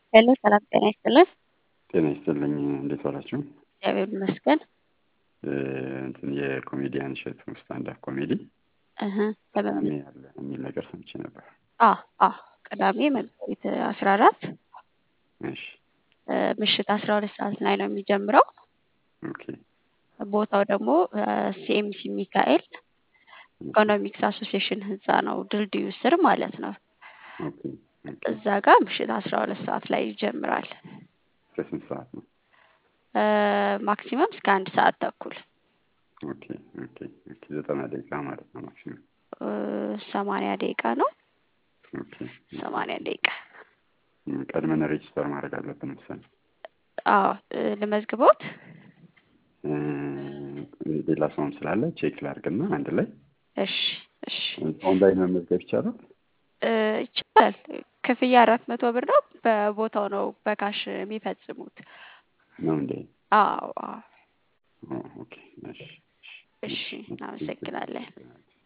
ሄሎ ሰላም ጤና ይስጥልን። ጤና ይስጥልኝ። እንዴት ዋላችሁ? እግዚአብሔር ይመስገን። እ፣ እንትን የኮሜዲያን እሸቱ ስታንዳፕ ኮሜዲ እህ ለምን ቅዳሜ ያለ የሚል ነገር ሰምቼ ነበር። አ አ ቅዳሜ መጋቢት አስራ አራት እሺ፣ ምሽት አስራ ሁለት ሰዓት ላይ ነው የሚጀምረው። ኦኬ፣ ቦታው ደግሞ ሲኤምሲ ሚካኤል ኢኮኖሚክስ አሶሲዬሽን ህንፃ ነው፣ ድልድዩ ስር ማለት ነው። ኦኬ፣ ኦኬ። እዛ ጋር ምሽት አስራ ሁለት ሰዓት ላይ ይጀምራል። ከስንት ሰዓት ነው? እ፣ ማክሲመም እስከ አንድ ሰዓት ተኩል ኦኬ፣ ኦኬ፣ ኦኬ። ዘጠና ደቂቃ ማለት ነው ማክሲመም። እ፣ ሰማንያ ደቂቃ ነው። ኦኬ። ሰማንያ ደቂቃ ም፣ ቀድመን ሬጅስተር ማድረግ አለብን መሰለኝ። አዎ እ፣ ልመዝግቦት እ፣ ሌላ ሰውም ስላለ ቼክ ላድርግና አንድ ላይ እሺ እሺ ኦንላይን መመዝገብ ይቻላል? እ፣ ይቻላል። ክፍያ አራት መቶ ብር ነው። በቦታው ነው በካሽ የሚፈጽሙት። ነው እንዴ? አዎ አዎ። ኦ፣ ኦኬ፣ እሺ፣ እሺ እናመሰግናለን።